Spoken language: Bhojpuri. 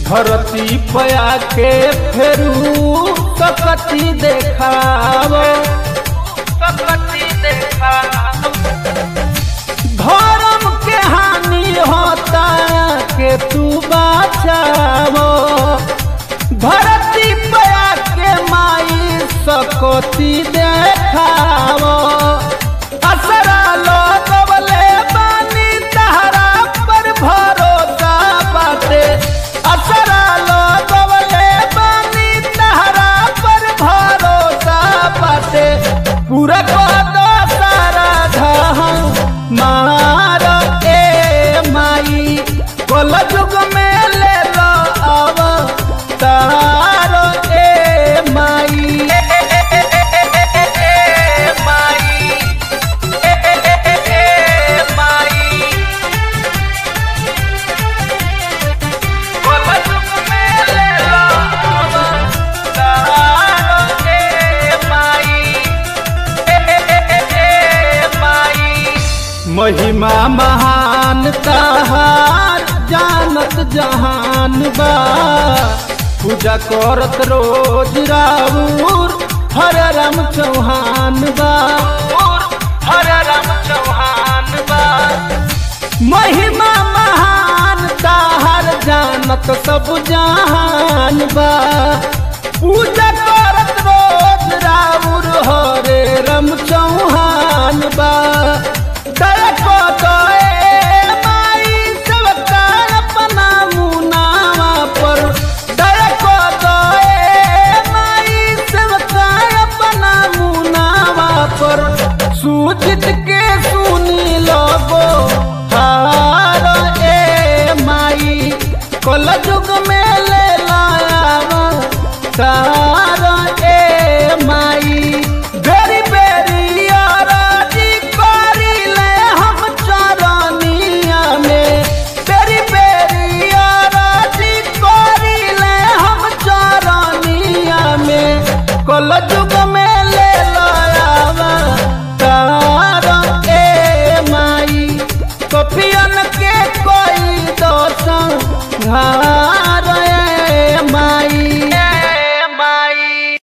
धरती पया के फेरू सकती देखाव सकती देखाव धर्म के हानि होता के तू बचावो धरती पया के माई सकती देखावो असरा लगवले बानी तहरा पर भरोसा बाटे असरा लगवले बानी तहरा पर भरोसा बाटे पूरा कदो सारा धम मार ए माई कल युग में ले लो अब तार ए माई माई माई कल युग में ले लो अब तार ए माई महिमा महान तहार जानत जहान बा पूजा करत रोज राउर हर राम चौहान बा हर राम चौहान बा महिमा महान ताहर जानत सब जहान बा पूजा करत रोज राउर हरे रम चौहान बा दया को दया